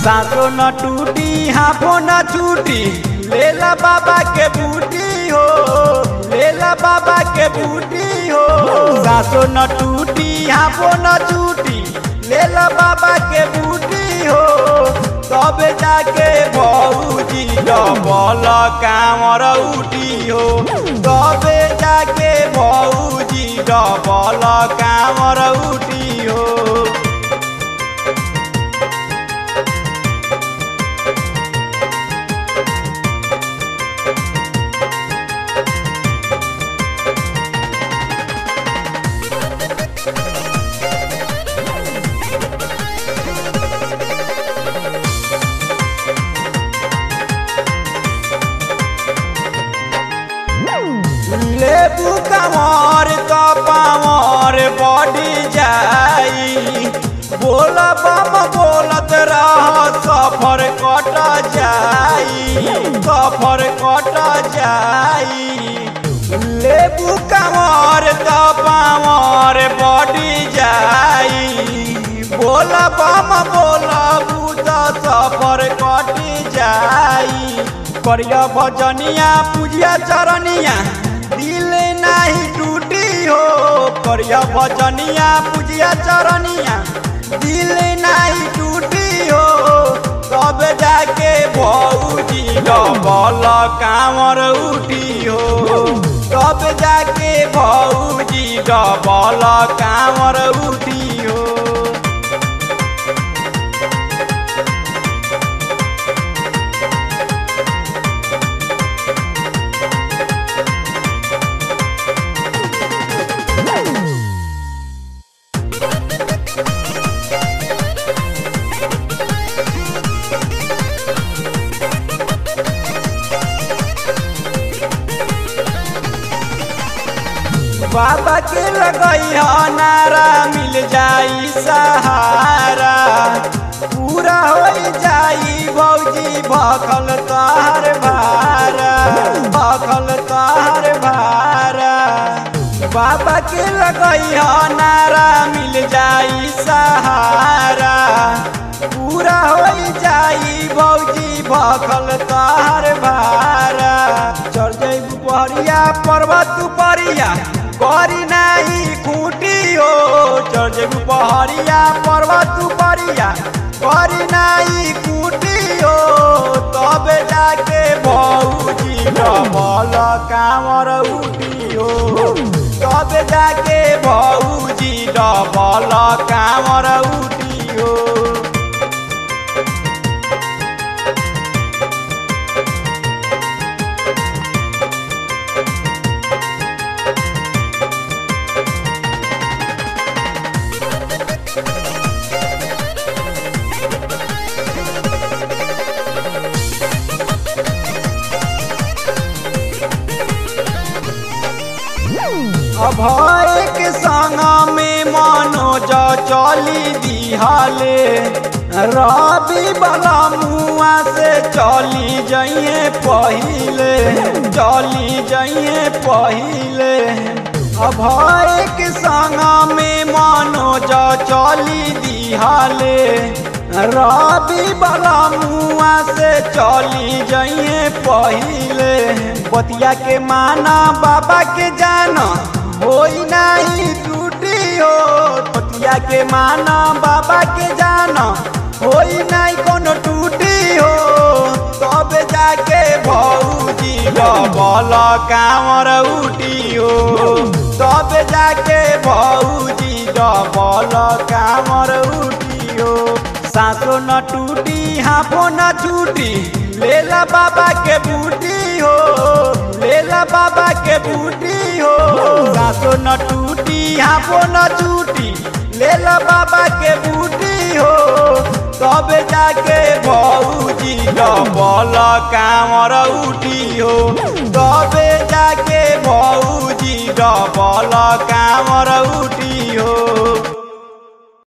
सासो न टूटी हाफो न छूटी लेला बाबा के बूटी हो लेला बाबा के बूटी हो सासो न टूटी हाफो न छूटी लेला बाबा के बूटी हो तब जाके भौजी डबल कामर उठी हो तब जाके भौजी डबल कामर उठी हो लेबू कमर तो पावर बढ़ी जाई बोल बम बोलत रह सफर कट जाई सफर कट जाई लेबू कमर तो पावर बढ़ी जाई बोल बम बोलबू तो सफर कट जाई करिया भजनिया पूजिया चरनिया दिल नहीं टूटी हो करिया भजनिया पूजिया चरनिया दिल नहीं टूटी हो तब जाके भौजी डबल कामर उठी हो तब जाके भौजी डबल कामर उठी हो बाबा के लगई नारा मिल जाई सहारा पूरा हो जाई भौजी भखल तोहर भारा भखल तोहर भारा बाबा के लगई नारा मिल जाई सहारा पूरा हो जाई भौजी भखल तोहर भारा चढ़ जाई पहरिया पर्वत परिया करी नहीं खूटी हो चढ़ जेबू पहरिया पर्वत परिया करी नहीं खूटी हो तब जाके भौजी डबल कामर उठी हो तब जाके भौजी डबल कामर उठी हो अभय के संग में मनोज चली दिहाले रवि बला मुआ से चली जाइए पहिले चली जाइए पहिले अभय के संग में मनोज चली दिहाले रवि बला मुआ से चली जाइए पहिले बतिया के माना बाबा के जाना होई नहीं टूटी हो बतिया के माना बाबा के जाना होई नहीं कोनो टूटी हो तब जाके भौजी डबल कामर उठी हो तब जाके भौजी डबल कामर उठी हो सासो न टूटी हाफो न छूटी लेला बाबा के बूटी हो लेला बाबा के बूटी हो सासो न टूटी हाफो न छूटी लेला बाबा के बूटी हो तब जाके भौजी डबल कामर उठी हो तब